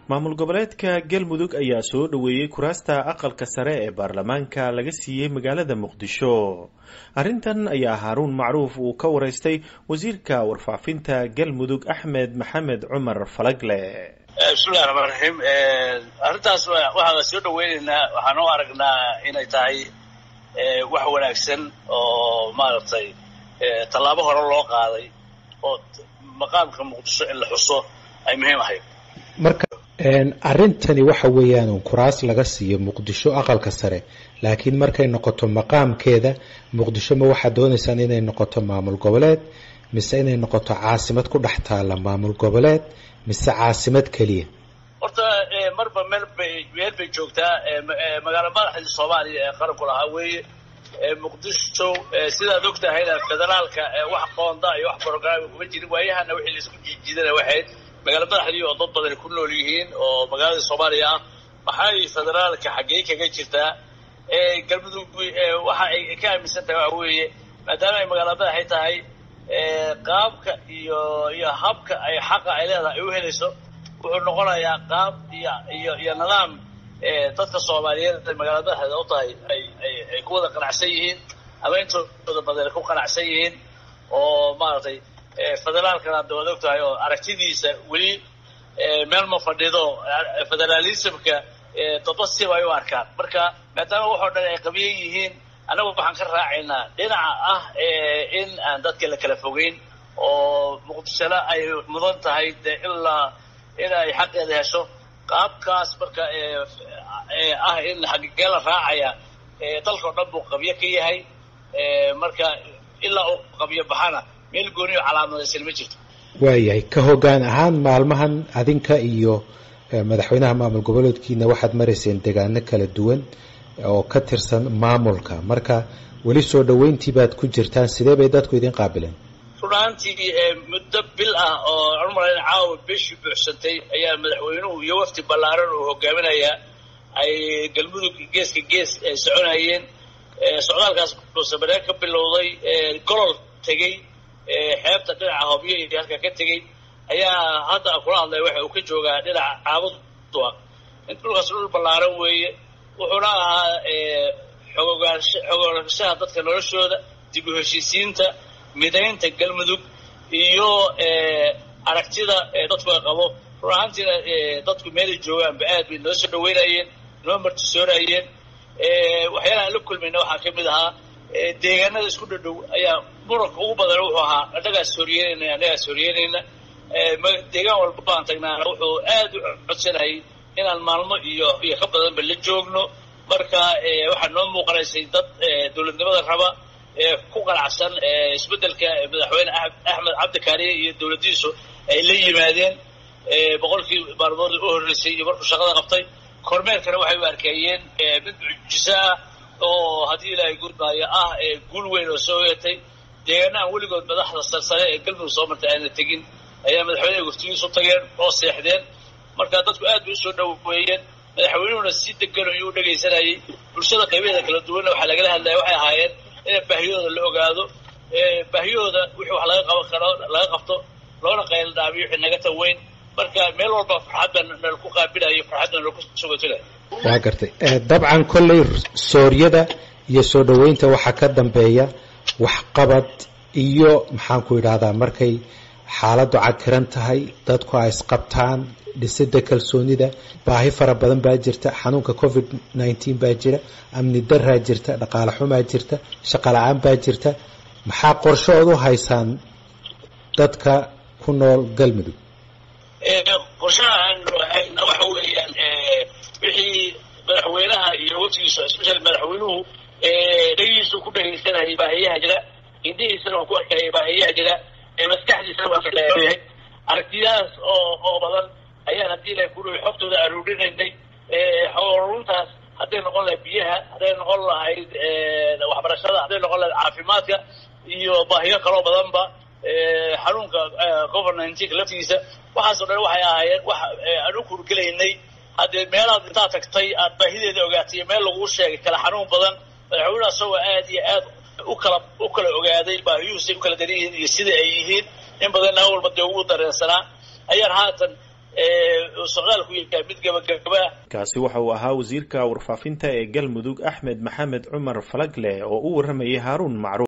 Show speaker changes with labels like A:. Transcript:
A: maamul goboleedka galmudug ayaa soo dhoweeyey kuraasta aqalka sare ee baarlamaanka laga siiyey magaalada muqdisho arrintan ayaa haaruun macruuf uu ka waraystay wasiirka warfaafinta galmudug axmed maxamed cumar falagle
B: bismillahi raxmaan raxiim arrintaas waxaan soo dhaweyneynaa waxaan u aragnaa inay tahay wax wanaagsan oo maaragtay tallaabo hore loo qaaday oo maqaamka muqdisho in la xuso ay muhiim ahayd
C: marka arrintani waxa weeyaan un kuraas laga siiyo muqdisho aqalka sare laakiin markay noqoto maqaamkeeda muqdisho ma waxaad doonaysaan inay noqoto maamul goboleed mise inay noqoto caasimad ku dhex taalla maamul goboleed mise caasimad keliya
B: horta marba meel bay meel bay joogtaa magaalo madaxdii soomaaliya ee qaranku lahaa weeye muqdisho sidaad og tahayna federaalka wax qoonda iyo wax brograam kuma jirin waayahana wixii laisku jiidjiidana waxayd magaalo madaxdii oo dad badani ku nool yihiin oo magaalada soomaaliya ah maxay federaalka xaggey kaga jirtaa galmudug waxa ay ka aaminsan tahay waxa weeye maadaama ay magaalo madaxay tahay qaabka iyo iyo habka ay xaqa ay leedahay ay u helayso wuxuu noqonayaa qaab iyo iyo iyo nidaam dadka soomaaliyeed ay magaalada madaxeeda u tahay ay ay ay ku wada qanacsan yihiin ama intooda badan ku qanacsan yihiin oo maaragtay federaalkana hadda waad og tahay oo aragtidiisa weli meel ma fadhido federalismka dadba siba ay u arkaan marka maadaama waxoo dhan ay qabiyan yihiin annagu waxaan ka raacaynaa dhinaca ah in aan dadka la kala fogeyn oo muqdishona ay mudan tahay de ilaa in ay xaqeeda hesho qaabkaas marka ah in xagigee la raacaya dalka o dhan buu qabyo ka yahay marka ilaa uu qabyo baxana meel gooniyo calaamadaysan ma jirto
C: waayahay ka hoggaan ahaan maalmahan adinka iyo madaxweynaha maamul goboleedkiina waxaad marayseen degaano kala duwan oo ka tirsan maamulka marka weli soo dhoweyntii baad ku jirtaan sidee bay dadku idin qaabileen
B: runaantii muddo bil ah oo aan umalayn caawa bishii buuxsantay ayaa madaxweynuhu iyo wafdi ballaaran uu hogaaminayaa ay galmudug geeska gees soconayeen socdaalkaas buusabaree ka bilowday golol tegey xeebta dhinaca hobyo iyo halka ka tegey ayaa hadda kula hadlaya waxa uu ka joogaa dhinaca caabudua in dhulkaas dhul ballaaran weeye wuxuuna ahaa xogogaansha xogogaanshaha dadka noloshooda dib u heshiisiinta midaynta galmudug iyo aragtida dadku ay qabo run ahaantiina dadku meelay joogaanba aad bay noo soo dhaweynayeen noo martisoonayeen waxyaalaha aan la kulmayna waxaa ka mid ahaa deegaanada isku dhadhow ayaa muranka ugu badan wuxuu ahaa annagaas horyeynayna annagaas horyeynayna deegaan walba baan tagnaana wuxuu aad u codsanayay inaan maalmo iyo iyo ka badanba la joogno marka waxaa noo muuqanaysay dad dowladnimada raba ku qanacsan isbeddelka madaxweyne axmed cabdikaariye iyo dowladdiisu ay la yimaadeen boqolkii maalmood u horreysay iyo markuu shaqada qabtay kormeerkana waxay u arkeeyeen mid mucjiso ah oo haddii ilaahay gudmaayo ah guul weyn oo soo yeetay deegaana aan weligood madaxda sarsare ee galmudug soo martay ayna tegin ayaa madaxweyneha guftigiisu tageen oo seexdeen marka dadku aad bay usoo dhaweeyeen madaxweynuhuna si degan ayuu u dhegaysanayay bulshada qaybaheeda kala duwanna waxaa lagala hadlaya waxay ahaayeen in baahiyahooda la ogaado baahiyahooda wixii wax laga qaban karo laga qabto loona qayldhaamiyo wixii naga taweyn marka meel walba farxadda nala ku qaabilayo farxadda nala ku sugatulayo
C: waa gartay dabcan kolley sooryada iyo soo dhoweynta waxaa ka dambeeya waxqabad iyo maxaan ku idhahdaa markay xaaladdu cakiran tahay dadku ay isqabtaan dhisida kalsoonida baahi fara badan baa jirta xanuunka covid nineteen baa jira amni daraa jirta dhaqaale xumaa jirta shaqo la-aan baa jirta maxaa qorshood u haysaan dadka ku nool galmudug
B: qorshahaan waxa weeyaan wixii madaxweynaha iyo waftigiisa especially madaxweynuhu dhagiisu ku dhagaysanayay baahiyaha jira indhihiisana waa ku arkayay baahiyaha jira maskaxdiisana waa kayahay aragtiyahaas oo oo badan ayaan haddii ilahay ku dhawi xogtooda aruurinaynay xoruntaas hadday noqon lahayd biyaha hadday noqon lahayd waxbarashada hadday noqon lahayd caafimaadka iyo baahiyo kaloo badanba xanuunka covid nineteen laftigiisa waxaasoo dhan waxay ahaayeen wax aan u kurgelaynay haddee meelaad intaad tagtay aad baahideeda ogaatay meel laguu sheegay kala xanuun badan madaxweynaha isagoo aad iyo aad u kala u kala ogaaday baahiyuhusay u kala daran yihiin iyo sida ay yihiin in badanna awalba dee ugu dareensanaa ayaan haatan socdaalku yahay mid gabagaba
A: kaasi waxa uu ahaa wasiirka warfaafinta ee galmudug axmed maxamed cumar falagle oo u warramayay haaruun macruuf